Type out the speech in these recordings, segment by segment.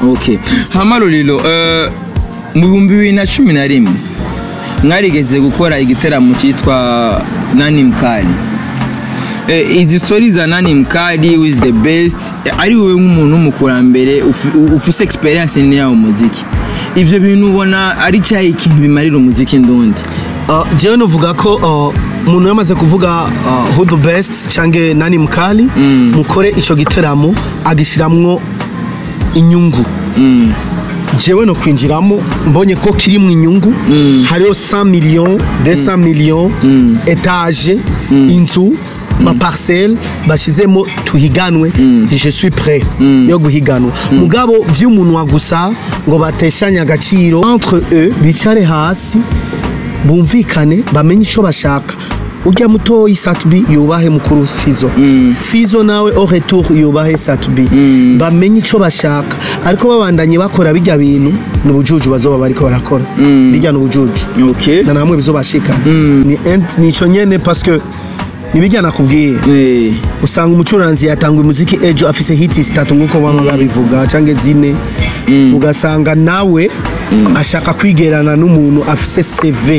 okay hama ruriro eh, mu bihumbi bibiri na cumi na rimwe mwarigeze gukora igiteramo cyitwa nani mkali Eh, izi story za nani mkali with the best eh, ari wowe nk'umuntu w'umukurambere ufi- ufise experience nini yawo muziki ivyo bintu ubona ari cyahe ikintu bimarira umuziki ndundi Uh, jewe novuga ko uh, umuntu yamaze kuvuga uh, who the best cange nani mkali mukore ico giteramo agishiramwo inyungu jewe no kwinjiramo mbonye ko kirimwo inyungu hariho 100 millions 200 millions etage inzu maparcelle bashizemo tuhiganwe je suis prêt yo guhiganwa mugabo vy'umuntu gusa ngo bateshanye agaciro entre eux bicare hasi bumvikane bamenye icyo bashaka ujya mutoyi satubi yubahe mukuru fizo fizo nawe au retour yubahe satubi bamenye icyo bashaka ariko babandanye bakora bijya bintu ni ubujuju bazoba bariko barakora bijya ni ubujuju okay na namwe bizobashika ni ent nico nyene parce que nibijya nakubwiye eh usanga umucuranzi yatanga umuziki ejo afise hiti zitatu nk'uko bamwe babivuga cyangwa zine ugasanga nawe ashaka kwigerana n'umuntu afise CV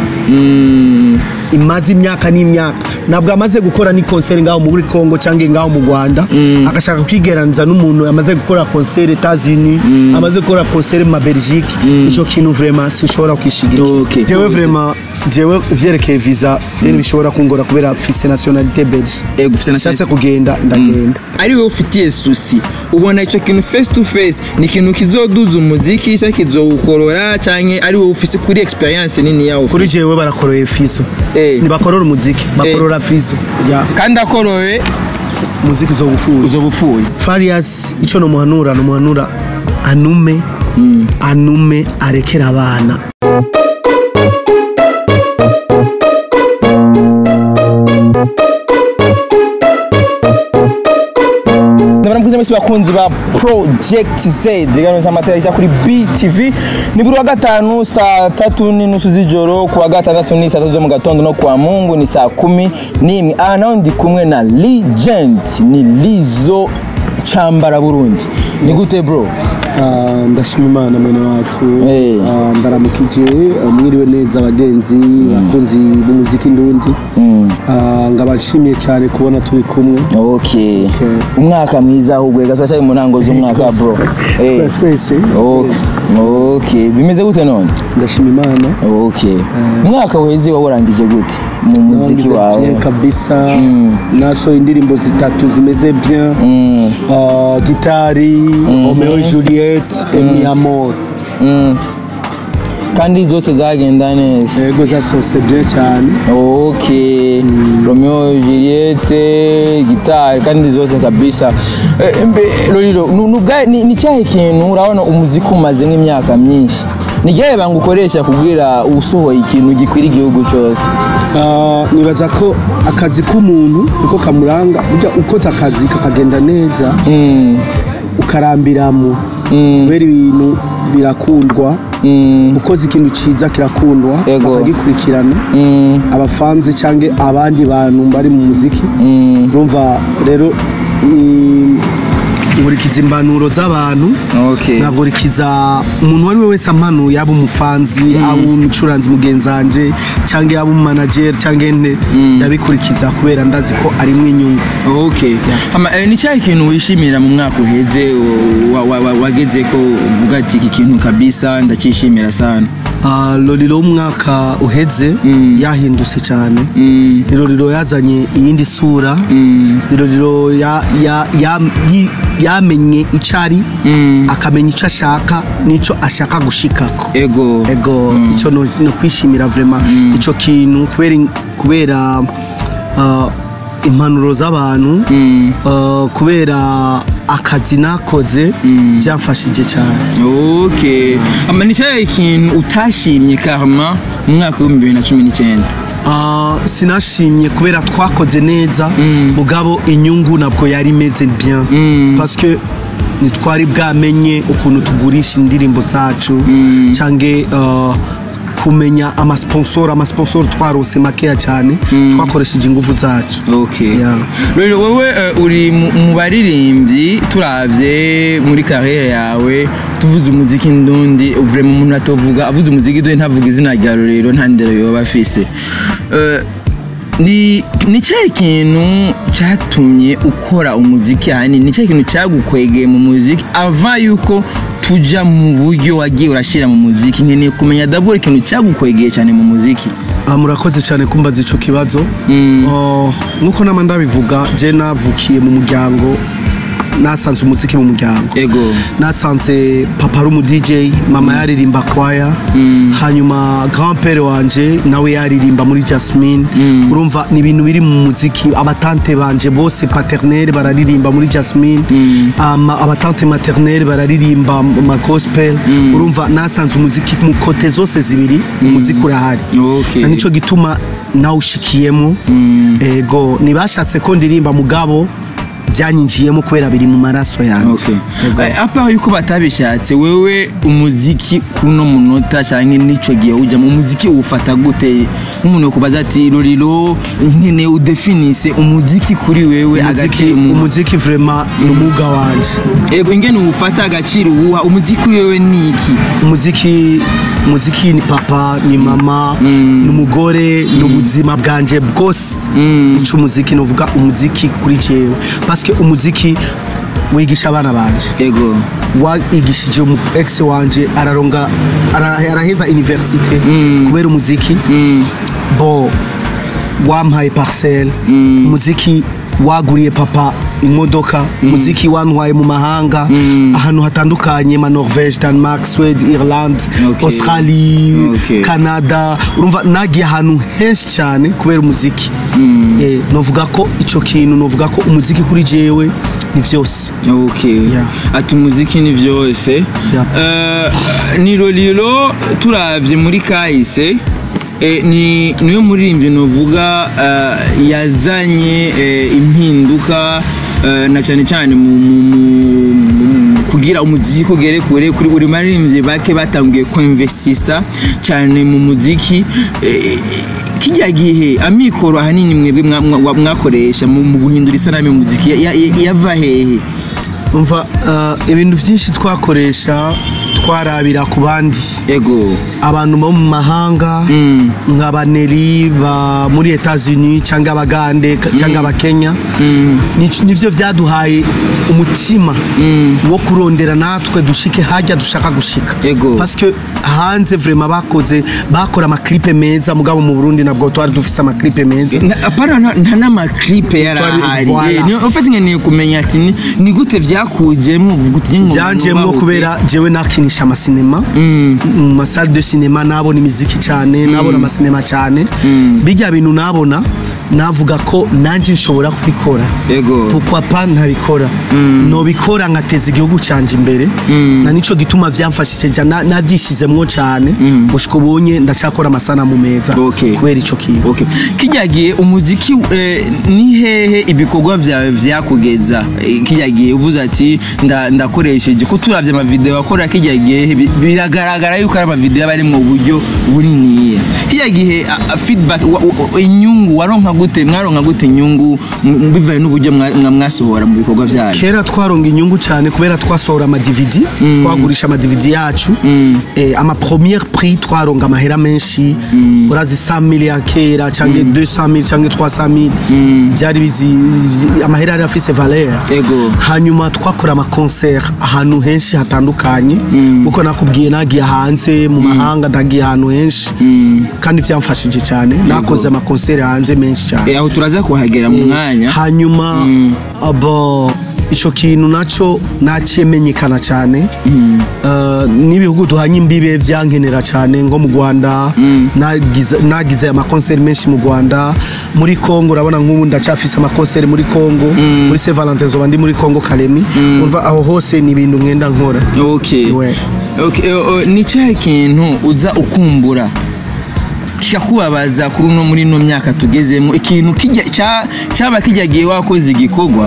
imaze imyaka n'imyaka ntabwo amaze gukora ni konseri ngaho muri Congo cyangwa ngaho mu Rwanda agashaka kwigeraniza n'umuntu amaze gukora konseri Etats-Unis amaze gukora konseri ma Belgique ico kintu vraiment sinshobora kwishigira Okay. jewe vraiment jewe vyerekeye visa je bishobora kungora kubera afise nationalité belge Eh, gufise nationalité- nshatse kugenda ndagenda ari wowe ufitiye susi ubona icyo kintu face to face ni ikintu kizoduza umuziki se kizowukorora cyangwa ari wowe ufise kuri experience nini yawo kuri jewe barakoroye fizo Eh. ntibakorora umuziki bakorora fizo ya kandi akorowe umuziki uzogupfuye uzoba upfuye farias ico nomuhanura nomuhanura anume anume arekera abana ndabona mwese bakunzi ba project z zigano z'amatara ijya kuri btv ni buri wa gatanu saa tatu n'inusu z'ijoro ku wa gatandatu ni saa tatu zo mu gatondo no ku wa mungu ni saa kumi n'imwe aha naho ndi kumwe na legend ni lizo cambara burundi ni gute bro Ah, ndashima imana mwene wacu Eh. Ah, ndaramukije ah, mwiriwe neza abagenzi bakunzi b'umuziki ndundi Ah, ngabashimiye cyane kubona turi kumwe okay umwaka mwiza ahubwo gasaca mu ntango z'umwaka bro Eh. twese Okay. twese. okay bimeze gute none ndashima imana okay umwaka weze wawurangije gute mu muziki Nagize wawe bien kabisa nasohoye indirimbo zitatu zimeze bien Ah, gitari romeo juliet emi amor Mm. kandi zose zagenda neza yego zasose bien cyane okay romeo juliette gitari kandi zose kabisa Eh, mbe lolilo nu- nubwa- ni ni cyahe kintu urabona umuziki umaze nk'imyaka myinshi ni ryahe banga ukoresha kubwira usohoye ikintu gikwira igihugu cyose Ah, nibaza ko akazi k'umuntu uko kamuranga burya ukoze akazi kakagenda neza ukarambiramo kubera ibintu birakundwa ukoze ikintu cyiza kirakundwa Yego. bakagikurikirana abafanzi cyangwa abandi bantu bari mu muziki urumva rero ni- nkurikiza impanuro z'abantu okay nkagurikiza umuntu uwo ari we wese ampanuye yaba umufanzi yaba umucuranzi mugenzi wanje cyangwa yaba umumanageri cyangwa ente ndabikurikiza kubera ndazi ko arimo inyungu okay Hama, eh, ni cyahe kintu wishimira mu mwaka uheze wa- wa- wa- wageze ko uvuga ati iki kintu kabisa ndacyishimira sana Ah, loriro w'umwaka uheze yahindutse cyane ni loriro yazanye iyindi sura ni loriro ya- ya- ya- yi- yamenye icyo ari akamenya icyo ashaka n'icyo ashaka gushikako ego ego icyo no no kwishimira vrema icyo kintu kubera kubera ah, impanuro z'abantu ah, kubera akazi nakoze byamfashije cyane okay Hama, ni cyahe kintu utashimye karma mu mwaka w'ibihumbi bibiri na cumi n'icyenda Ah, sinashimye kubera twakoze neza mugabo inyungu nabwo yari imeze bien parce que ntitwari bwamenye ukuntu tugurisha indirimbo zacu cyangwa kumenya amasponsor amasponsor twarose makeya cyane twakoresheje ingufu zacu okay Yeah. rero wowe eh, uri mu mu baririmbyi turavye muri carrière yawe tuvuze umuziki ndundi vraiment umuntu atovuga avuze umuziki ndundi ntavuga izina rya rero nta ndero yoba afise Eh, ni ni cyahe kintu cyatumye ukora umuziki ahanini ni cyahe kintu cyagukwegeye mu muziki ava yuko tuja mu buryo wagiye urashyira mu muziki nkeneye kumenya dabura ikintu cyagukwegeye cyane mu muziki Ah, murakoze cyane kumbaza ico kibazo Oh, nkuko nama ndabivuga je navukiye mu muryango nasanze umuziki mu muryango ego nasanze papa ari umu DJ mama yaririmba kwaya hanyuma grand père wanje nawe yaririmba muri Jasmine urumva ni ibintu biri mu muziki abatante banje bose paternelle bararirimba muri Jasmine ama abatante maternelle bararirimba mu ma gospel urumva nasanze umuziki mu kote zose zibiri umuziki urahari Okay. na nico gituma nawushikiyemo ego ntibashatse ko ndirimba mugabo byanyinjiyemo kubera biri mu maraso yanjye Okay. Ego. Eh, apa yuko batabishatse wewe umuziki kuno munota canke nico gihe ujamo umuziki uwufata gute nk'umuntu yokubaza ati roriro nkene udefinise umuziki kuri wewe umuziki agaciro mu- umuziki vraiment ni umwuga wanje ego ingene uwufata agaciro uwuha umuziki kuri wewe ni iki umuziki umuziki ni papa ni mama ni umugore ni ubuzima bwanje bwose ico umuziki novuga umuziki kuri jewe parce que umuziki wigisha abana banje ego wigishije umu ex wanje araronga ara- araheza universite kubera umuziki bo wampaye parcelle umuziki waguriye papa imodoka umuziki wantwaye mu mahanga ahantu hatandukanye ma Norvège Denmark Swede Irland Okay. Australie Okay. Canada urumva nagiye ahantu henshi cyane kubera umuziki eh, novuga ko ico kintu novuga ko umuziki kuri jewe ni vyose okay Yeah. ati umuziki ni vyose Yeah. Eh, ni roriro turavye muri kahise eh, ni niwe muririmbyi novuga eh, yazanye eh, impinduka eh, na cyane cyane mu, mu, mu, mu kugira umuziki ugere kure kuri buri maririmbyi bake batangiye kuinvestista cyane mu muziki eh, kijya gihe amikoro ahanini mwebwe mwa- mwa- mwakoresha mu mu guhindura isanamu y'umuziki ya- ya- yava hehe umva uh, ibintu byinshi twakoresha twarabira ku bandi ego abantu bo mu mahanga nka baneri ba muri Etats-Unis cyangwa abagande ka- cyangwa abakenya Ni- nivyo vyaduhaye umutima wo kurondera natwe dushike hajya dushaka gushika Ego. parce que hanze vraiment bakoze bakora amaklipe meza mugabo mu Burundi nabwo twari dufise amaklipe meza Na- apana nta- nta n'amaklipe yari Twari- ahari voilà. Eh, ni- ufite nkeneye kumenya ati ni- ni gute byakujemo uvuga uti ngo byanjemo nubahuke. kubera jewe nakinisha amasinema mu masale de sinema nabona imiziki cyane nabona amasinema cyane bijya bintu nabona navuga ko nanjye nshobora kubikora Ego. pourquoi pas ntabikora nobikora nkateza igihugu cyanjye imbere na nico gituma vyamfashije ja na- navyishizemwo cyane gushika ubunye ndacakora amasanamu meza Okay. kubera ico kintu Okay. kijya gihe umuziki eh, ni hehe ibikorwa byawe vyakugeza Eh, kijya gihe uvuze ati nda- ndakoresheje ko turavye amavideo akora kijya gihe bi- biragaragara yuko ari amavideo aba ari mu buryo buniniya kijya gihe a- a- feedback wa- wa- inyungu waronka gute mwaronka gute inyungu m- bivaye n'uburyo mwa- mwa- mwasohora mu bikorwa byanyu kera twaronga inyungu cyane kubera twasohora ama DVD twagurisha ama DVD yacu eh, ama première prix twaronga amahera menshi urazi 100 ya kera cyangwa 200 cyangwa 300 byari bizi bizi- amahera yari afise valeur Ego. hanyuma twakora ama concert ahantu henshi hatandukanye kuko nakubwiye nagiye hanze mu mahanga ndagiye ahantu henshi kandi byamfashije cyane nakoze ama concert hanze menshi cyane Eh, aho turaza kuhagera mu mwanya hanyuma abo ico kintu naco nacimenyekana cyane Uh, n'ibihugu duhanye imbibe vyankenera cyane nko mu Rwanda nagize nagize amakonseri menshi mu Rwanda muri Congo urabona nk'ubu ndacafise amakonseri muri Congo muri Saint Valentin zoba ndi muri Congo Kalemi umva aho hose ni ibintu mwenda nkora okay Ouais. okay eh, eh, ni cyahe kintu uza ukumbura kikakubabaza kuri uno muri ino myaka tugezemo ikintu kijya cya- cyaba kijya gihe wakoze igikorwa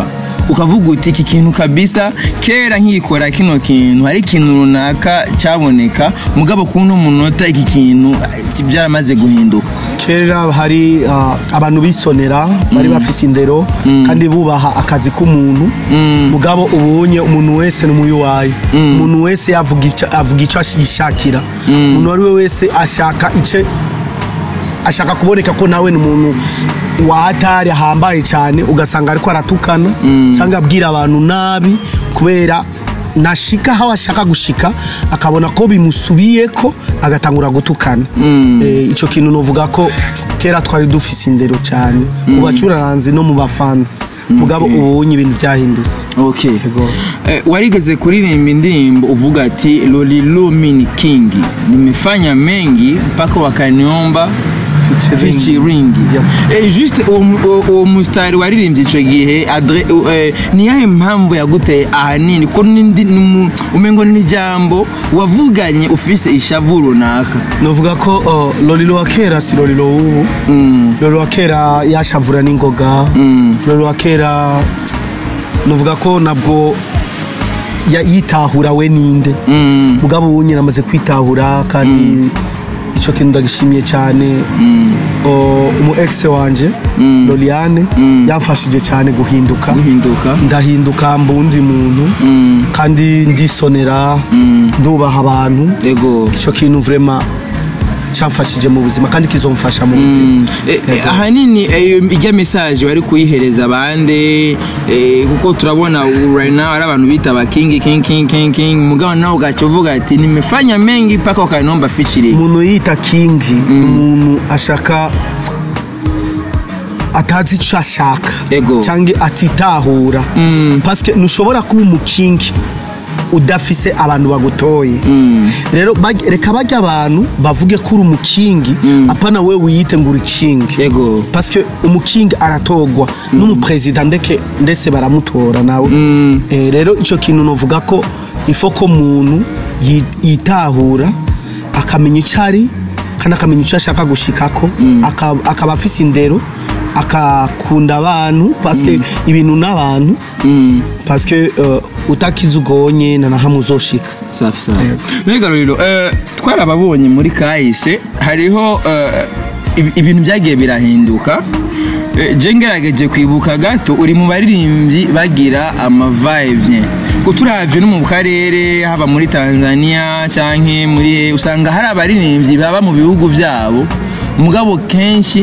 ukavuga uti iki kintu kabisa kera nkikora kino kintu hari ikintu runaka cyaboneka mugabo ku no munota iki kintu eh, byaramaze guhinduka kera hari ah, abantu bisonera bari bafise indero kandi bubaha akazi k'umuntu mugabo ubonye umuntu wese n'umuyuwayi umuntu wese yavuga ico- avuga icyo yishakira umuntu uwo ari we wese ashaka ice ashaka kuboneka ko nawe ni umuntu wahatari ahambaye cyane ugasanga ariko aratukana cyangwa abwira abantu nabi kubera nashika aho ashaka gushika akabona ko bimusubiye ko agatangura gutukana Eh, ico kintu novuga ko kera twari dufise indero cyane mu bacuraranzi no mu bafanzi mugabo ubunye ibintu byahindutse okay Yego. eh, warigeze kuririmba indirimbo uvuga ati lolilu mini king nimefanya mengi mpaka wakaniomba featuring Yep. eh, juste uwo mu- uwo- uwo mustari waririmbye ico gihe adre eh, ni yahe mpamvu yaguteye ahanini ko n'indi numu- umengo ni ijambo wavuganye ufise ishavu runaka novuga ko uh, lolilo wa kera si lolilo w'ubu lolilo wa kera yashavura n'ingoga lolilo wa kera novuga ko nabwo ya- yitahura we ninde mugabo ubu nyine amaze kwitahura kandi icyo kintu ndagishimiye cyane O, umu ex wanje loliane yamfashije cyane guhinduka guhinduka ndahinduka mbundi muntu kandi ndisonera ndubaha abantu ego icyo kintu vrema cyamfashije mu buzima kandi kizomfasha mu buzima Eh, eh, ahanini eh, ijya message wari kuyihereza abandi eh, kuko turabona ubu right now ari abantu bita ba king king king king king mugabo nawe ugaca uvuga ati nimefanya mengi mpaka wakaniomba featuring umuntu yita kingi ni umuntu ashaka atazi icyo ashaka Ego. cyangwa atitahura pasike ntushobora kuba umukingi udafise abantu bagutoye rero baj- reka bajya abantu bavuge ko uri umukingi apana we wiyite ngo uri kingi ego parce que umukingi aratogwa n'umuperezida ndeke ndetse baramutora nawe Eh, rero icyo kintu novuga ko ifo ko umuntu yi- yitahura akamenya icyo ari kandi akamenya icyo ashaka gushikako aka- akaba afise indero akakunda abantu parce que ibintu n'abantu parce que euh, utakize ugonye na na hamwe uzoshika safi safi Yego. mbega rero eh, twarababonye muri kahise hariho eh, ibi- ibintu byagiye birahinduka Eh, je ngerageje kwibuka gato uri mu baririmbyi bagira amavibye ko turavye no mu karere haba muri Tanzania canke muri usanga hari abaririmbyi baba mu bihugu vyabo mugabo kenshi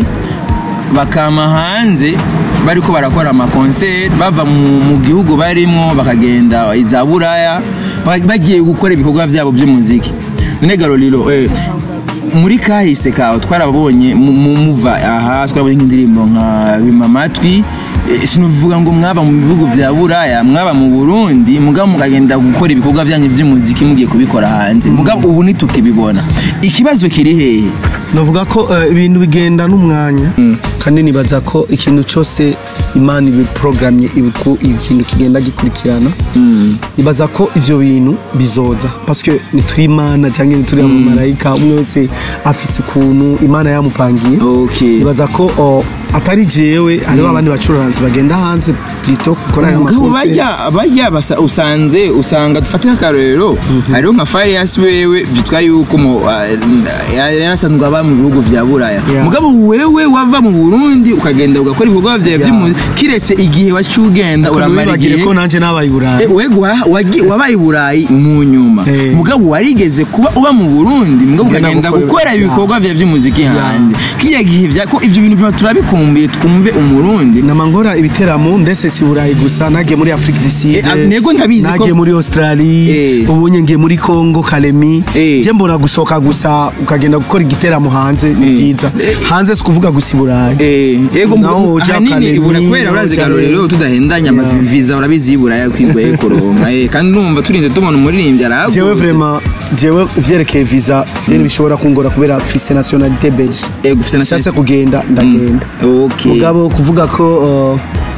bakama hanze bariko barakora amakonseri bava mu, mu gihugu barimo bakagenda iza buraya bag- bagiye gukora ibikorwa byabo by'umuziki none garoliro eh, muri kahise kawe twarabonye mu- mu- muva aha twarabonye nk'indirimbo nka bima amatwi eh, sinuvuga ngo mwaba mu bihugu vya buraya mwaba mu burundi mugabo mukagenda gukora ibikorwa byanyu by'umuziki mugiye kubikora hanze mugabo ubu ntitukibibona ikibazo kiri hehe navuga ko eh, ibintu bigenda n'umwanya kandi nibaza ko ikintu cyose imana ibiprogrammye ibiku- ikintu kigenda gikurikirana nibaza ko ivyo bintu bizoza paske nituri imana cyangwa nituri abamarayika umwe wese afise ukuntu imana yamupangiye okay nibaza ko oh, atari jewe hariho abandi bacururanzi bagenda hanze plito gukora ayo umugabo makonseri bajya bajya basa usanze usanga dufate nk'akarorero hariho nka Farias wewe byitwa yuko mu ah, yari yarasanzwe aba mu bihugu vya buraya Yeah. mugabo wewe wava mu Burundi ukagenda ugakora ibikorwa vyawe Yeah. by'umu kiretse igihe wacu ugenda uramara urabibagire igihe ko nanje nabaye i burayi Eh, wego wa- wagi- wabaye i burayi mu nyuma Eh. mugabo warigeze kuba uba mu burundi mugabo Ugenda ukagenda gukora- gukora Yeah. ibikorwa vya vy'umuziki hanze kiriya gihe vya- ko ivyo bintu biba turabikumbuye twumve umurundi namangora ibiteramo ndetse si burayi gusa nagiye muri afrique du sud Eh, ah, nego ndabizi ko- nagiye muri australie Eh. ubunye ngiye muri congo kalemi Eh. je mbona gusohoka gusa ukagenda gukora igiteramo hanze ni Eh. byiza hanze si kuvuga gusa i burayi Eh, ego Naho mu- uja ahanini Academy, ibura kubera naho urazi uja- garorero tudahendanya Yeah. amaviza urabizi y'iburaya kwigoye kuronka eh, kandi numva turinze tubona umuririmbyi arahaguruka jewe vraiment jewe vyerekeye visa je bishobora kungora kubera fise nationalité belge Eh, gufise nationalité- nshatse kugenda ndagenda okay mugabo kuvuga ko uh,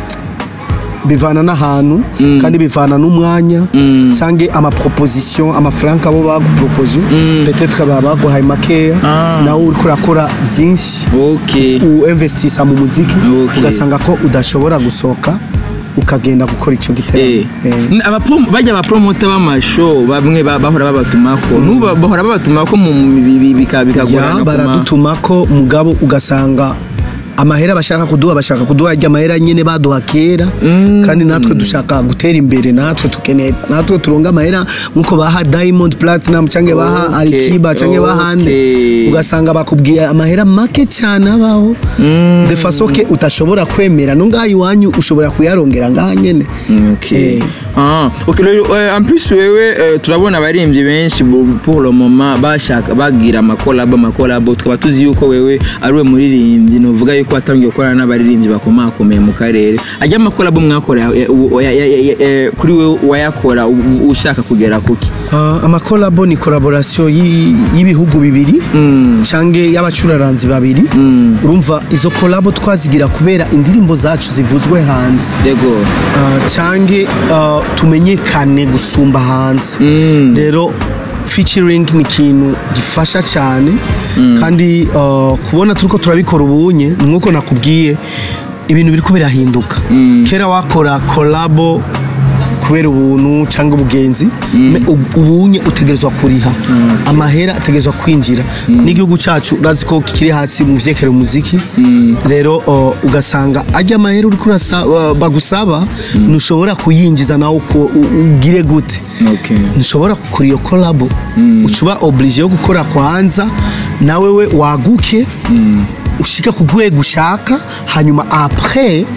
bivana n'ahantu kandi bivana n'umwanya cyangwa amaproposition amafaranga abo bagupropose peut-être baba baguhaye makeya Ah. nawe uriko urakora byinshi okay uinvestisa mu muziki Okay. ugasanga ko udashobora gusohoka ukagenda gukora ico giteramo Eh. Eh. N- abaprom- bajya abapromota b'amashow bamwe ba- bahora babatumako nubu bahora babatumako mu bi- bi- bika- bikagorana ya kuma- baradutumako mugabo ugasanga amahera bashaka kuduha bashaka kuduha ajya amahera nyene baduha kera kandi natwe dushaka gutera imbere natwe tukeneye natwe turonga amahera nkuko baha Diamond Platinum canke baha Okay, Alikiba canke bahande okay. ugasanga bakubwiye amahera make cyane abaho de façon que utashobora kwemera no ngaha iwanyu ushobora kuyarongera ngaha nyene Okay. Eh. Ah, okay, rero, eh, en plus wewe eh, turabona abaririmbyi benshi bu- pour le moment bashaka bagira amakolabo amakolabo tukaba tuzi yuko wewe ari we muririmbyi novuga yuko watangiye gukorana n'abaririmbyi bakomakomeye mu karere ajya amakolabo mwakora eh, u- ya- ya- ya- eh, kuri wewe wayakora u- u- ushaka kugera kuki Uh, amakolabo ni collaboration yi- y'ibihugu bibiri canke y'abacuraranzi babiri urumva izo kolabo twazigira kubera indirimbo zacu zivuzwe hanze yego uh, canke uh, tumenyekane gusumba hanze rero featuring ni ikintu gifasha cyane kandi uh, kubona turiko turabikora ubunye ni nkuko nakubwiye ibintu biriko birahinduka kera wakora kolabo kubera ubuntu cyangwa ubugenzi me- ubu- ubunye utegerezwa kuriha amahera ategerezwa kwinjira n'igihugu cyacu urazi ko kiri hasi mu vyekere umuziki rero uh, ugasanga ajya amahera uriko urasa- uh, bagusaba ntushobora kuyinjiza nawe uko u- ugire gute Okay. ntushobora gukora iyo kolabo ucuba oblige yo gukora kwanza nawe we waguke ushika ku rwego ushaka hanyuma après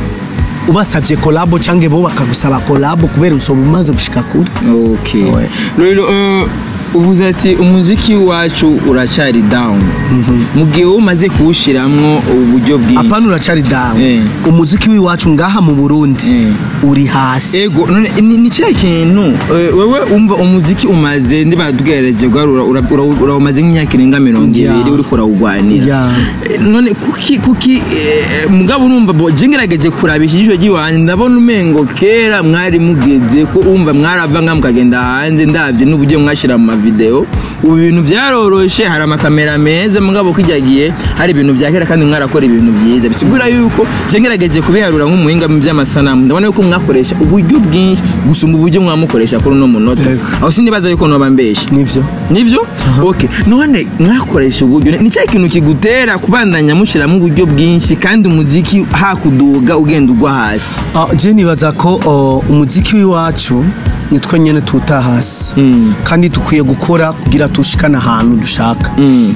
ubasavye kolabo canke bo bakagusaba kolabo kubera usoba umaze gushika kure okay Ouais. rero eh, uvuze ati umuziki wacu uracyari down mu gihe wowe umaze kuwushiramwo uburyo bwinshi apana uracari dawe Eh. umuziki w'iwacu ngaha mu burundi Eh. uri hasi ego none ni ni cya kintu eh, wewe umva umuziki umaze ndiba tugerageje guharura ura- ura- urawumaze nk'imyaka irenga mirongo Yeah. ibiri uriko urawugwanira Yeah. Eh, none kuki kuki eh, mugabo urumva bo je ngerageje kurabisha ijisho ry'iwanjye ndabona umengo kera mwari mugeze ko umva mwarava nga mukagenda hanze ndavye n'uburyo mwashira mu mavideo ubu ibintu byaroroshe hari amakamera meza mugabo kijyagiye hari ibintu bya kera kandi mwarakora ibintu byiza bisigura yuko je ngerageje kubiharura nk'umuhinga mu by'amasanamu ndabona yuko mwakoresha uburyo bwinshi gusumba uburyo mwamukoresha kuri uno munota Yego. aho sinibaza yuko noba mbeshe nivyo nibyo okay none mwakoresha uburyo ni cya kintu kigutera kubandanya mushyiramo uburyo bwinshi kandi umuziki hakuduga ugenda ugwa hasi Ah, je nibaza ko oh, umuziki w'iwacu nitwe nyene tuta hasi kandi dukwiye gukora kugira tushikane ahantu dushaka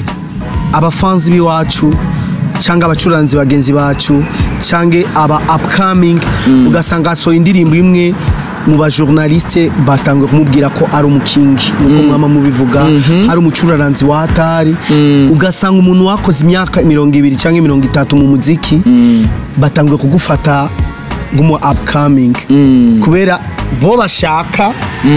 abafanzi b'iwacu cyangwa abacuranzi bagenzi bacu cyangwa aba upcoming ugasanga hasohoye indirimbo imwe mu bajournaliste batanguye kumubwira ko ari umukingi nuko mwama mubivuga hari umucuraranzi wa hatari ugasanga umuntu wakoze imyaka mirongo ibiri cyangwa mirongo itatu mu muziki batanguye kugufata nk'umu upcoming kubera bo bashaka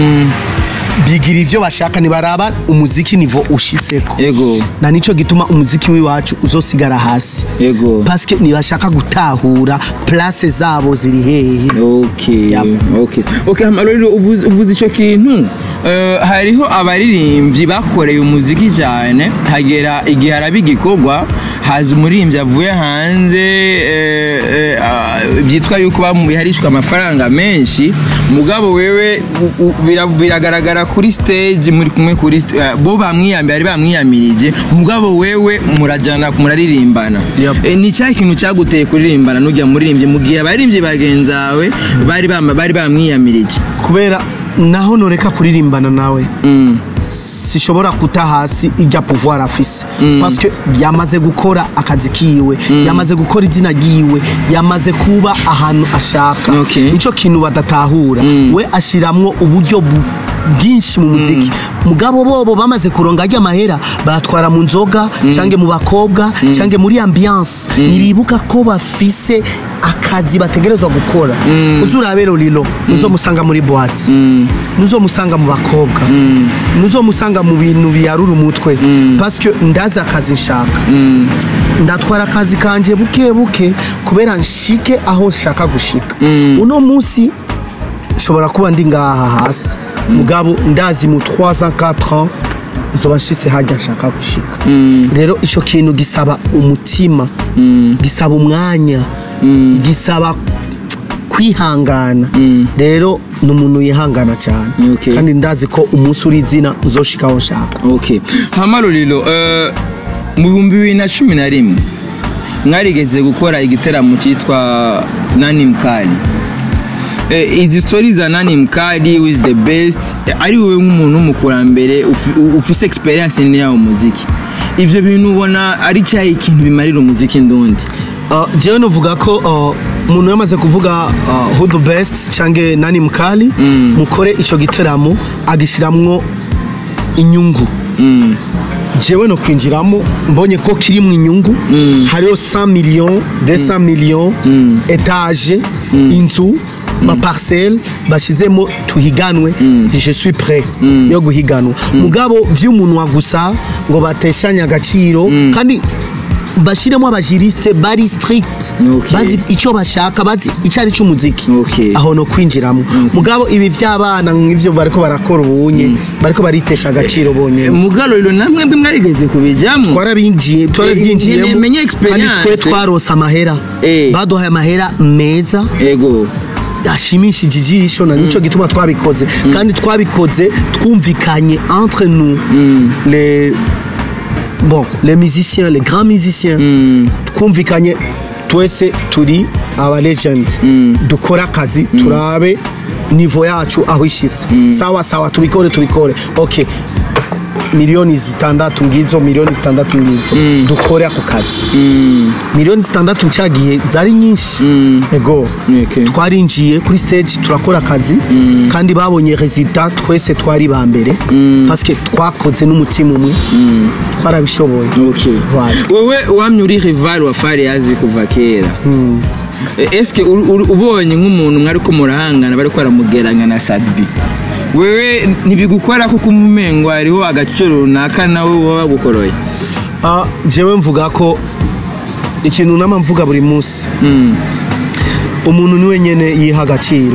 bigira ivyo bashaka ntibaraba umuziki nivo ushitseko ego na nico gituma umuziki w'iwacu uzosigara hasi ego paske ntibashaka gutahura place zabo ziri hehe okay Yep. okay okay hama rero uvuze uvuze ico kintu eh, hariho abaririmbyi bakoreye umuziki cyane hagera igihe haraba igikorwa haza umuririmbyi avuye hanze eh, eh, ah, byitwa yuko bamu- yarishwe amafaranga menshi mugabo wewe u- u- bira- biragaragara kuri stage muri kumwe kuri st- eh, bo bamwiyambiye bari bamwiyamirije mugabo wewe murajana muraririmbana Yep. Eh, ni cya kintu cyaguteye kuririmbana n'ujya muririmbyi mu gihe abaririmbyi bagenzawe bari bama- bari bamwiyamirije kubera naho noreka kuririmbana nawe Mm. sishobora kuta hasi ijya pouvoir afise paske yamaze gukora akazi kiwe yamaze gukora izina ryiwe yamaze kuba ahantu ashaka Okay. nico kintu badatahura we ashiramwo uburyo bu- bwinshi mu muziki mugabo bobo bamaze kuronga ajya amahera batwara mu nzoga cange mu bakobwa cange muri ambiance ntibibuka ko bafise akazi bategerezwa gukora uzurabero lilo uzomusanga muri boîte nuzomusanga mu bakobwa nuzomusanga mu bintu biyarura umutwe paske ndazi akazi nshaka ndatwara akazi kanje buke buke kubera nshike aho nshaka gushika uno munsi nshobora kuba ndi ngaha hasi mugabo ndazi mu 3 ans 4 ans nzoba nshitse hajya nshaka gushika rero ico kintu gisaba umutima gisaba umwanya gisaba kwihangana rero ni umuntu yihangana cyane Okay. kandi ndazi ko umunsi uri izina uzoshikaho nshaka okay hama ruriro eh, mu bihumbi bibiri na cumi na rimwe mwarigeze gukora igiteramo cyitwa nani mkali Eh, izi story za nani mkali with the best eh, ari wowe nk'umuntu w'umukurambere ufi- ufise experience nini yawo muziki ivyo bintu ubona ari cyahe ikintu bimarira umuziki ndundi Uh, jewe novuga ko uh, umuntu yamaze kuvuga uh, who the best cange nani mkali mukore ico giteramo agishiramwo inyungu jewe no kwinjiramo mbonye ko kirimwo inyungu hariho 100 millions 200 millions etage inzu maparcelle bashizemo tuhiganwe je suis prêt yo guhiganwa mugabo vy'umuntu wa gusa ngo bateshanye agaciro kandi bashiremo abajiriste bari strict Okay. bazi icyo bashaka bazi icyo ari cy'umuziki Okay. aho no kwinjiramo mugabo ibi by'abana nk'ivyo bariko barakora ubunye bariko baritesha agaciro bonyene mugaruriro namwe mbe mwarigeze kubijamwo twarabinjiye twarabyinjiyemo nyene menye kandi experience. twe twarose amahera Eh. baduhaye amahera meza ego ashimishije ijisho na nico gituma twabikoze kandi twabikoze twumvikanye entre nous les bon les musiciens les grands musiciens twumvikanye twese turi aba legend dukora akazi turabe nivo yacu aho ishize sawa sawa tubikore tubikore okay miliyoni zitandatu ngizo miliyoni zitandatu ngizo dukore ako kazi miliyoni zitandatu ncagiye zari nyinshi ego Okay. twarinjiye kuri stage turakora akazi kandi babonye resultat twese twari ba mbere parce que twakoze n'umutima umwe twarabishoboye Okay. Voilà. wewe wamye uri rival wa Fariyazi kuva kera Eh, eske uri- uri- ubonye nk'umuntu mwari ko murahangana bari ko baramugeranya na Sadbi wewe ntibigukora kuko umumengo hariho agaciro runaka nawe wowe bagukoroye Ah, jewe mvuga ko ikintu nama mvuga buri munsi umuntu niwe nyene yiha agaciro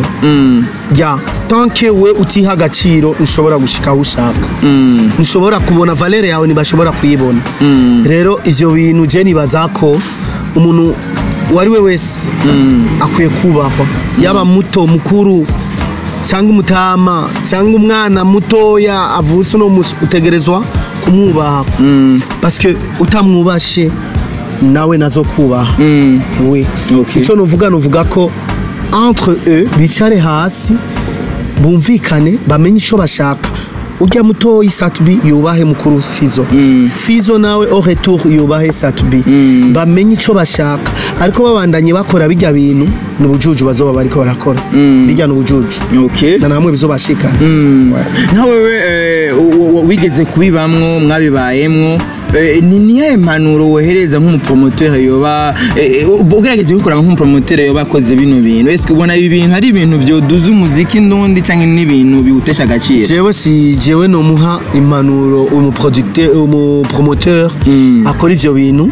ya tanke we utiha agaciro ntushobora gushika aho ushaka ntushobora kubona valere yawe ntibashobora kuyibona rero ivyo bintu je nibaza ko umuntu uwo ari we wese akwiye kubahwa yaba muto mukuru cyangwa umutama cyangwa umwana mutoya avutse uno musi utegerezwa kumwubaha parce utamwubashe nawe nazo kubaha we Okay. icyo nuvuga nuvuga ko entre eux bicare hasi bumvikane bamenye icyo bashaka ujya mutoyi satubi yubahe mukuru fizo fizo nawe au retour yubahe satubi bamenye icyo bashaka ariko babandanye bakora bijya bintu ni ubujuju bazoba bariko barakora bijya ni ubujuju okay na namwe bizobashikana nawe wewe eh, u- u- wigeze kubibamwo mwabibayemwo eh, ni niyahe impanuro wohereza nk'umupromoteur yoba eh, eh, ugerageje gukora nk'umupromoteur yoba akoze bino bintu ese ubona ibi bintu ari ibintu byoduza umuziki ndundi cyangwa n'ibintu biwutesha agaciro jewe si jewe nomuha impanuro umuproducteur umupromoteur akora ivyo bintu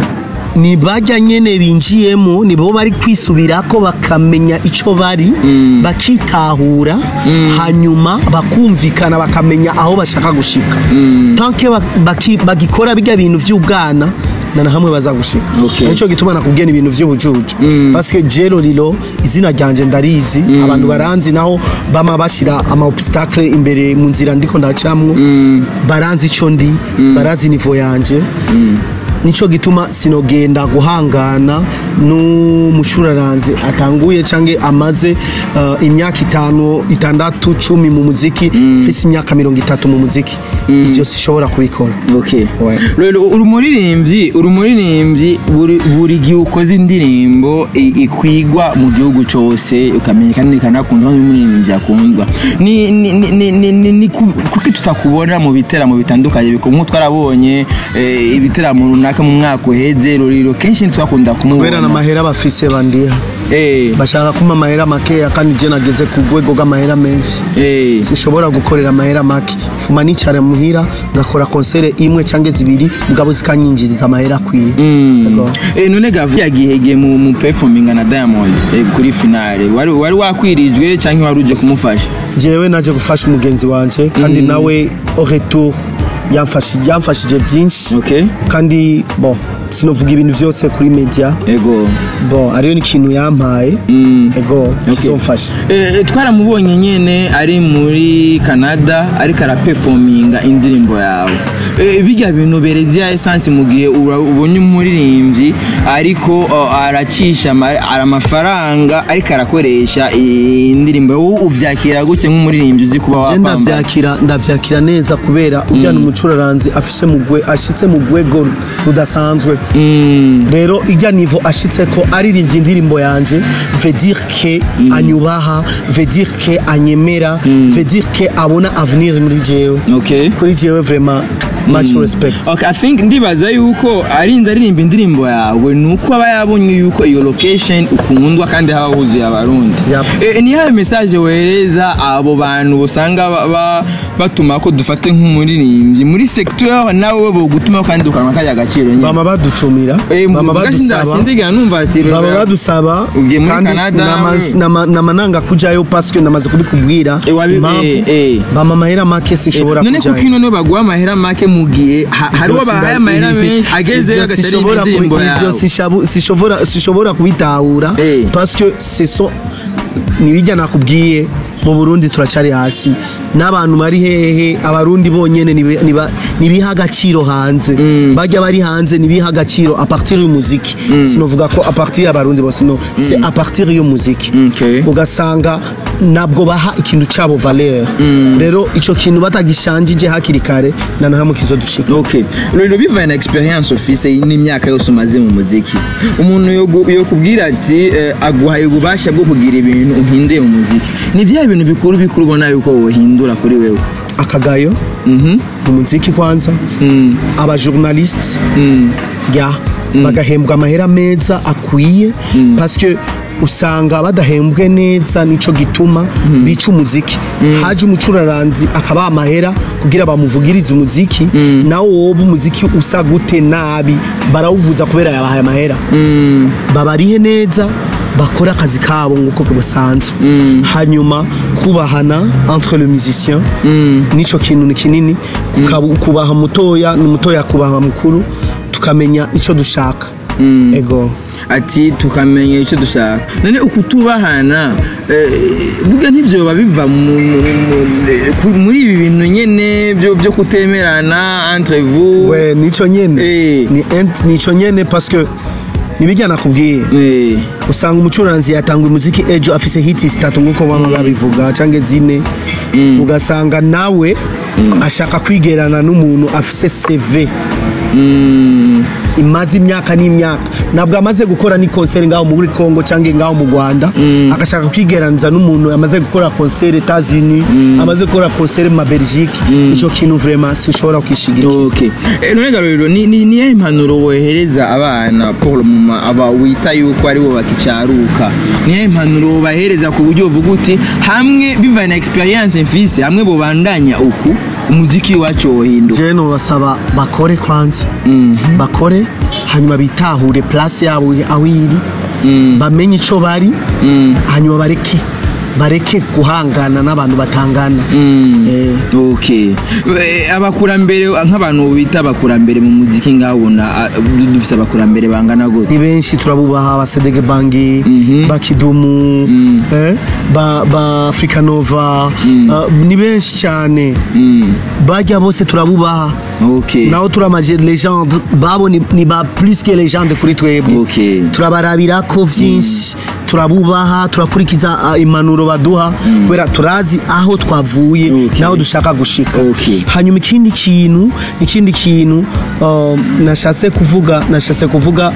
ni bajya nyene binjiyemo nibo bari kwisubirako bakamenya ico bari bakitahura hanyuma bakumvikana bakamenya aho bashaka gushika tanke ba- baki- bagikora bijya bintu vy'ubwana na na hamwe bazagushika Okay. nico gituma nakubwiye ni ibintu vy'ubujuju parce que jero rilo izina ryanje ndarizi abantu baranzi naho bama bashira ama obstacle imbere mu nzira ndiko ndacamwo baranzi ico ndi barazi nivo yanje nico gituma sinogenda guhangana n'umucuraranzi atanguye canke amaze uh, imyaka itanu itandatu cumi mu muziki mfise imyaka mirongo itatu mu muziki ivyo sishobora kubikora okay Ouais. rero uri umuririmbyi uri umuririmbyi buri buri gihe ukoze indirimbo i- ikwigwa mu gihugu cyose ukamenyekana ikanakundwa n'umuririmbyi akundwa ni ni ni ni ni, ni, ni ku- kuki tutakubona mu biteramo bitandukanye bikumwe twarabonye eh, ibiteramo runaka mu mwaka uheze ruriro kenshi ntitwakunda kubera kumubona n'amahera bafise bandiha eh bashaka kumpa amahera makeya kandi je nageze ku rwego rw'amahera menshi eh sinshobora gukorera amahera make fuma nicara muhira ngakora konsere imwe cyangwa zibiri mugabo zikanyinjiriza amahera akwiye Yego. Eh, none gavu yagihegeye mu mu performing na Diamond eh, kuri finale wari wari wakwirijwe cyangwa wari uje kumufasha jewe naje gufasha umugenzi wanje kandi nawe au retour yamfashije yamfashije byinshi okay kandi bon sinovuga ibintu vyose kuri media ego bon ariyo ni ikintu yampaye ego kizomfasha Eh, twaramubonye nyene ari muri canada ariko arapefominga indirimbo yawe Eh, bijya bintu berezia essence mu gihe ura- ubonye umuririmbyi ariko oh, aracisha ama- ara- amafaranga ariko arakoresha indirimbo wowe uvyakira gute nk'umuririmbyi uzi kuba je wapamba ndavyakira ndavyakira neza kubera ujyana umucuraranzi afise mu gwe ashitse mu rwego rudasanzwe rero ijya nivo ashitse ko aririmbye indirimbo yanje veut dire que anyubaha veut dire que anyemera veut dire que abona avenir muri jewe okay kuri jewe vraiment much respect Okay, I think ndibaza yuko arinze aririmba indirimbo yawe ni uko aba yabonye yuko iyo location ukundwa kandi haba huzuye abarundi Yep. Eh, ni yawe message wohereza abo bantu usanga ba- ba- batuma ko dufate nk'umuririmbyi muri sector yaho nawe bo gutuma kandi ukanwa kajya agaciro nyine bama badutumira Eh, bama mvuga sinda- badusaba sindigera numva ati baba Robert, badusaba Ugiye muri kandi Canada, nama- we. nama- namananga kujayo paske namaze kubikubwira Eh, wabi- impamvu eh, eh. bama amahera make eh, sinshobora none kuko kujayo ino niyo baguha amahera make mu gihe ha- hariho Ivyo bahaye sinda- amahera ibi- menshi agezeyo ivyo agashira sinshobora kubi- indirimbo ivyo yawe sishabu- sinshobora sinshobora kubitahura Eh. parce que ce sont nibijya nakubwiye mu Burundi turacari hasi n'abantu bari hehe abarundi bonyene nibe- niba- nibiha agaciro hanze bajya bari hanze nibiha agaciro a partir y'umuziki sinovuga ko a partir y'abarundi bose no c'est a partir y'umuziki Okay. ugasanga nabwo baha ikintu cyabo valeur rero ico kintu batagishanjije hakiri kare na nahamwe kizodushika okay rero bivaye na experience ufise n'imyaka yose umaze mu muziki umuntu yogu- yokubwira ati eh, aguhaye ububasha bwo kugira ibintu uhinduye mu muziki ni bya bintu bikuru bikuru ubona yuko wohindura kuri wewe akagayo Mhm. mu muziki kwanza Mm. abajournaliste Mm. ya bagahembwa amahera meza akwiye parce que usanga badahembwe neza nico gituma bica umuziki haje umucuraranzi akabaha amahera kugira bamuvugirize umuziki nawe wowe umuziki usa gute nabi barawuvuza kubera yabahaye amahera Mm. babarihe neza bakore akazi kabo nk'uko basanzwe hanyuma kubahana entre le musicien nico kintu ni kinini Kukabu- kubaha mutoya n'umutoya kubaha mukuru tukamenya ico dushaka ego ati tukamenya icyo dushaka none ukutubahana eh, burya ntibyoba biva mu- mu- mu- ku- muri ibi bintu nyene byo byo kutemerana entre vous we nico nyene Eh. ni ent nico nyene parce que nibijya nakubwiye Eh, usanga umucuranzi yatanga umuziki ejo afise hiti zitatu nk'uko baba babivuga cyangwa zine ugasanga nawe ashaka kwigerana n'umuntu afise CV imaze imyaka n'imyaka ntabwo amaze gukora ni konseri ngaho muri Congo cyangwa ngaho mu Rwanda agashaka kwigeraniza n'umuntu amaze gukora konseri Etats-Unis amaze gukora konseri mu Belgique icyo kintu vraiment sinshobora kwishigira okay Eh, none garuriro ni ni niye impanuro wohereza abana pour le moment aba wita yuko ari bo bakicaruka niye impanuro bahereza ku buryo uvuga uti hamwe bivaye na experience mfise hamwe bobandanya uku umuziki wacu wohinduka je nobasaba bakore kwanza bakore hanyuma bitahure place yabo aho iri bamenye ico bari hanyuma bareke bareke guhangana n'abantu batangana Eh, okay Eh, abakurambere nk'abantu bita abakurambere mu muziki ngabona ah, dufise abakurambere bangana gute ni benshi turabubaha ba Sedege Bangi ba Kidumu eh, ba, ba Africa Nova ah, ni benshi cyane bajya bose turabubaha okay naho turamaje legende babo ni, ni ba plus que legende kuri twebwe Okay. turabarabira ko vyinshi turabubaha turakurikiza uh, impanuro baduha kubera turazi aho twavuye Okay. naho dushaka gushika Okay. hanyuma ikindi kintu ikindi kintu uh, nashatse kuvuga nashatse kuvuga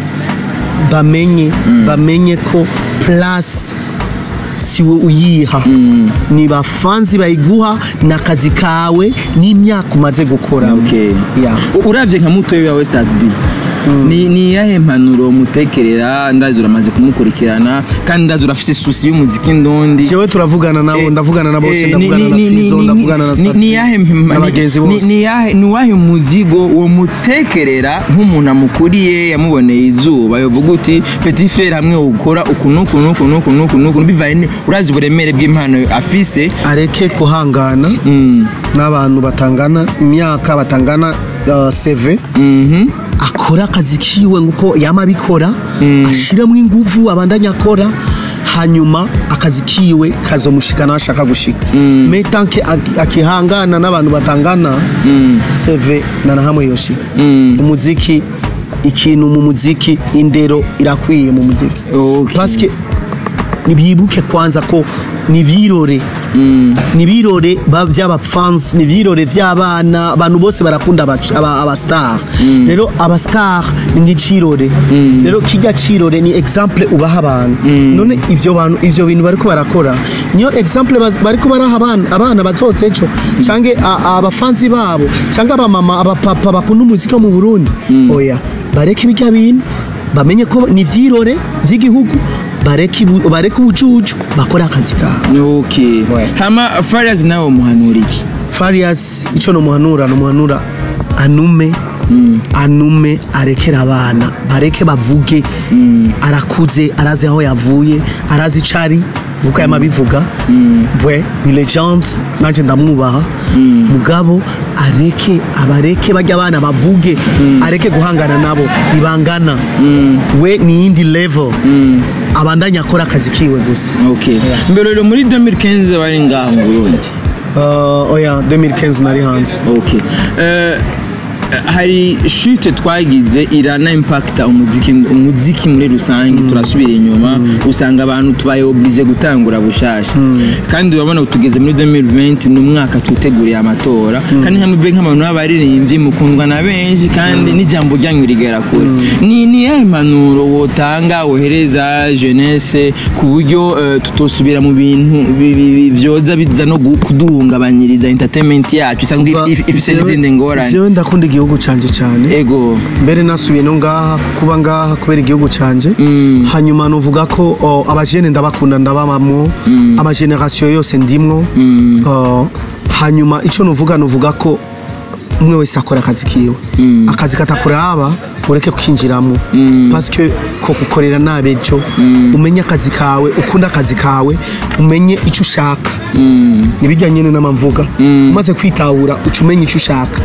bamenye bamenye ko place siwe uyiha ni bafanzi bayiguha ni akazi kawe n'imyaka umaze gukora okay yeah. U- uravye nka mutoyi wawe Sadbi ni ni yahe mpanuro mutekerera ndazi uramaze kumukurikirana kandi ndazi urafise susi y'umuziki ndondi jewe turavugana nabo Eh, ndavugana na bose eh, ndavugana ni- na ni- ni- Fizo ni- ndavugana na ni- Safi ni yahe na bagenzi ni- bose ni yahe ni wahe muzigo uwo mutekerera nk'umuntu amukuriye yamuboneye izuba yovuga uti petit frere hamwe ukora uku n'uku n'uku n'uku n'uku n'uku bivaye ni- urazi uburemere bw'impano afise areke kuhangana Mm, n'abantu batangana imyaka batangana uh, CV mhm, akora akazi kiwe nguko yama abikora ashiramo inguvu abandanya akora hanyuma akazi kiwe kazomushikana aho ashaka gushika me tanke ak- akihangana n'abantu batangana seve na na hamwe yoshika umuziki ikintu mu muziki indero irakwiye mu muziki Okay. paske nibibuke kwanza ko nibirore nibirore ba- by'abafans nibirore by'abana abantu bose barakunda aba- aba- abastar rero abastar ni nk'icirore rero kijya cirore ni exemple ubaha abantu none ivyo bantu ivyo bintu bariko barakora niyo exemple baz- bariko baraha abana abana bazotse ejo canke a- abafanzi babo canke abamama abapapa bakunda umuziki wo mu Burundi oya bareke bijya bintu bamenye ko ni ivyirore vy'igihugu bareke ibu- bareke ubucucu bakore akazi kabo okay Ouais. hama farias nawe umuhanura iki farias icyo numuhanura numuhanura anume anume arekera abana bareke bavuge arakuze arazi aho yavuye arazi icyo ari kuko yama abivuga we ni legend nanjye ndamwubaha mugabo areke abareke bajya abana bavuge areke guhangana nabo ntibangana we ni iyindi level abandanya akora akazi kiwe gusa okay mbere rero muri 2015 wari ngaha mu Burundi Uh, oya 2015 nari hanze okay Eh, hari shute twagize irana impacta umuziki umuziki muri rusange turasubira inyuma usanga abantu tubaye oblige gutangura bushasha kandi urabona ubu tugeze muri 2020 ni umwaka twiteguriye amatora kandi nka mbe nk'abantu b'abaririmbyi mukundwa na benshi kandi n'ijambo ryanyu rigera kure ni ni yahe impanuro wotanga wohereza jeunesse ku buryo eh, tutosubira mu bintu bi- bi- bi- vyoza biza no gu- kuduhungabanyiriza entertainment yacu isanga if- if- ifise n'izindi ngorane jewe ndakunda igihugu canje cyane ego mbere nasubiye no ngaha kuba ngaha kubera igihugu canje hanyuma nuvuga ko o, abajene ndabakunda ndabamamwo amageneration yose ndimwo O, hanyuma icyo nuvuga nuvuga ko umwe wese akora akazi kiwe akazi katakuraba ureke kwinjiramo parce ko gukorera nabi ejo umenye akazi kawe ukunda akazi kawe umenye icyo ushaka nibijya nyine n'amamvuga umaze kwitahura uca umenya icyo ushaka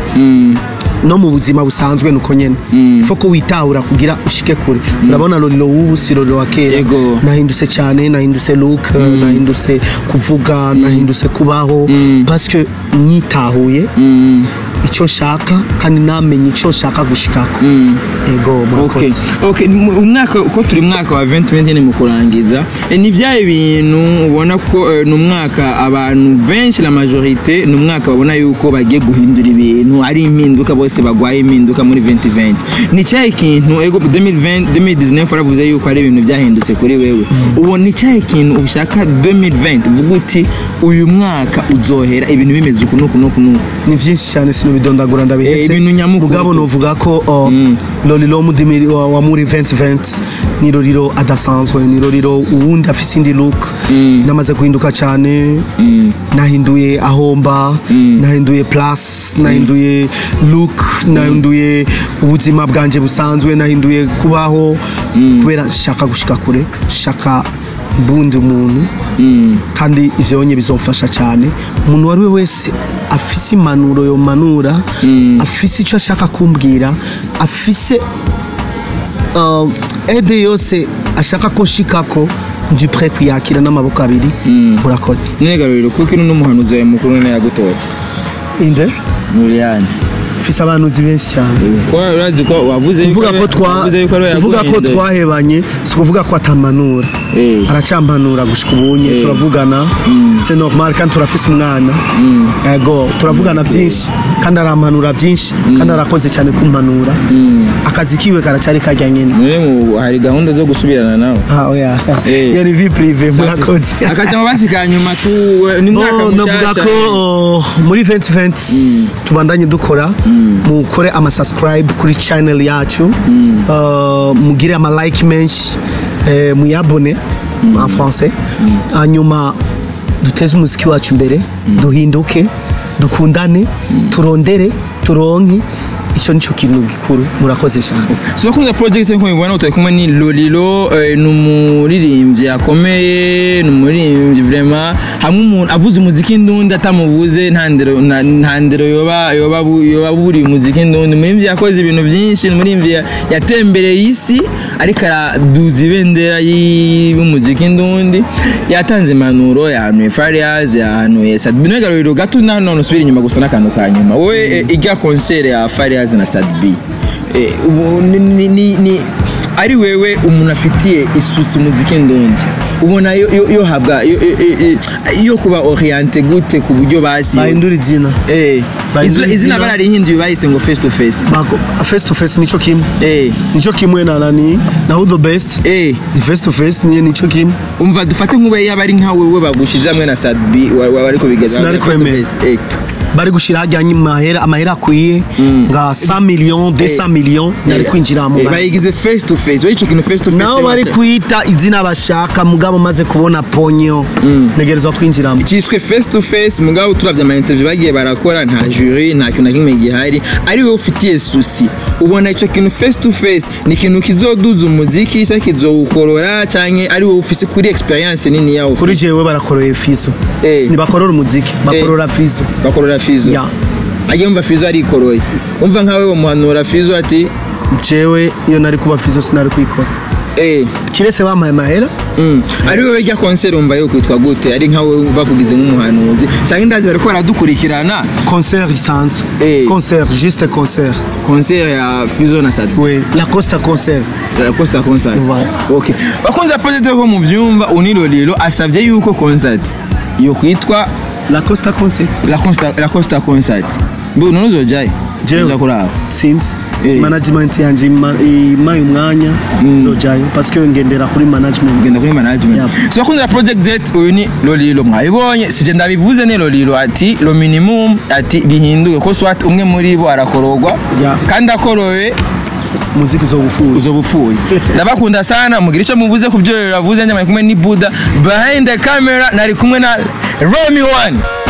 no mu buzima busanzwe nuko nyene fo ko witahura kugira ushike kure urabona lorilo w'ubu si lorilo wa kera Yego. nahindutse cyane nahindutse look nahindutse kuvuga nahindutse kubaho parce que nyitahuye icyo nshaka kandi namenye icyo nshaka gushikako ego Okay. murakoze Okay. mu- umwaka uko turi mwaka wa 2020 mu kurangiza eh, ni byaye bintu ubona ko eh, ni umwaka abantu benshi la majorité ni umwaka babona yuko bagiye guhindura ibintu ari impinduka bose bagwaye impinduka muri 2020 ni cyahe kintu ego 2020 2019 waravuze yuko ari ibintu byahindutse kuri wewe ubu ni cyahe kintu ushaka 2020 uvuga uti uyu mwaka uzohera ibintu bimeze uku nuku nuku nuku ni byinshi cyane sinubidondagura Eh, ndabihetse ibintu nyamukuru. mugabo novuga ko oh, lorilo mudimiri wa wa muri 2020 ni lorilo adasanzwe ni lorilo uwundi afise indi look namaze guhinduka cyane nahinduye ahomba nahinduye plus nahinduye look nahinduye ubuzima bwanje busanzwe nahinduye kubaho kubera shaka gushika kure shaka bundi umuntu kandi ivyo onye bizomfasha cyane umuntu wari we wese afise impanuro yo manura afise icyo ashaka kumbwira afise uh, ede yose ashaka ko nshikako ndi pre kuyakira n'amaboko abiri urakoze nigaruriro kuko ino n'umuhanuzi wawe mukuru ni yagutoza inde Nuriyani mfise abanuzi benshi cyane ko urazi ko wavuze yuko kuvuga ko twa wavuze yuko ari we kuvuga ko yaguhinduye. twahebanye si ukuvuga ko atamanura Eh. aracampanura gushika ubunye Eh. turavugana c'est normal kandi turafise umwana ego turavugana vyinshi kandi arampanura vyinshi kandi arakoze cyane kumpanura akazi kiwe karacari karya nyene Mwe mu- hari gahunda zo gusubirana nawe ah oya Eh. yari vie prive murakoze akaca mu basi ka nyuma tu ni mwaka Oh, ndavuga mushasha ko oh, muri 2020 tubandanye dukora mukore ama subscribe kuri channel yacu Uh, mugire ama like menshi eh, muyabone en français hanyuma duteze umuziki wacu imbere duhinduke dukundane turondere turonke ico nico kintu gikuru murakoze cyane so bakunda project nko mubibona utari kumwe ni Lolilo eh, ni umuririmbyi akomeye ni umuririmbyi vraiment hamwe umuntu avuze umuziki ndundi atamuvuze nta ndero nta- nta ndero yoba yoba bu- yoba buri umuziki ndundi umuririmbyi yakoze ibintu byinshi ni umuririmbyi ya- yatembereye isi ariko araduza ibendera y'i- y'umuziki ndundi yatanze impanuro yahanuye Farias yahanuye Sadbi no Lolilo gato na none usubira inyuma gusa n'akantu ka nyuma wowe eh, ijya concert ya Farias na Sadbi Eh, ubu ni- ni- ni- ni- ari wewe umuntu afitiye isusi muziki ndundi ubona yo- yo- yo habwa yo- yo- yo- yo kuba oriente gute ku buryo basi bahindura izina Eh, bahindura izina- izina izina. bararihinduye bahise ngo face to face Bako- face to face nico kimwe Eh, nico kimwe na nani na who the best eh, ni face to face niyo nico kimwe umva dufate nk'ube yaba ari nka wewe bagushize hamwe na sadbi wa- wa- wariko bigeza Sinari face to kwemera. face. Eh, bari gushira hajyanye amahera amahera akwiye nga 100 millions 200 millions nari kwinjira mu eh, ba- bayigize face to face wowe ico kintu face to face nabo bari kwita izina bashaka mugabo maze kubona ponyo ntegerezwa kwinjiramo cyiswe face to face mugabo turavye ama interview bagiye barakora nta jury nta kintu na kimwe gihari ari wowe ufitiye susi ubona ico kintu face to face ni ikintu kizoduza umuziki se kizowukorora canke ari wowe ufise kuri experience nini yawo kuri jewe barakoreye fizo Eh. ntibakorora umuziki bakorora fizo bakorora fizo Ya. agiye umva fizo arikoroye umva nkawe umuhanura fizo ati jewe iyo nari kuba fizo sinari kwikora eh kiretse bampaye amahera Mm. ari wowe rya concert umva yo kwitwa gute ari nkawe bakugize nk'umuhanuzi canke indazi bariko baradukurikirana concert isanzwe Eh. concert juste concert concert ya fizo na sadbi we la costa concert La Costa Concert. Voilà. Okay. Bakunze project ko mu vyumva unirolilo asavye yuko concert yo kwitwa la costa concert La Costa La Costa Concert. Mbe none uzojaye? Jewe. Uza kuraba. sinzi Eh. management yanje ima- imaye umwanya zojayo parce que ngendera kuri management Genda kuri management. Yeah. So bakunze project Z uyu ni Lolilo mwabibonye sije ndabivuze ne Lolilo ati lo minimum ati bihinduke ko swat umwe muri bo arakorogwa Yeah. kandi akorowe muziki uzobufura uzoba upfuye ndabakunda sana mugira icyo muvuze ku byo yavuze nyamara kumwe ni buda behind the camera nari kumwe na Romy one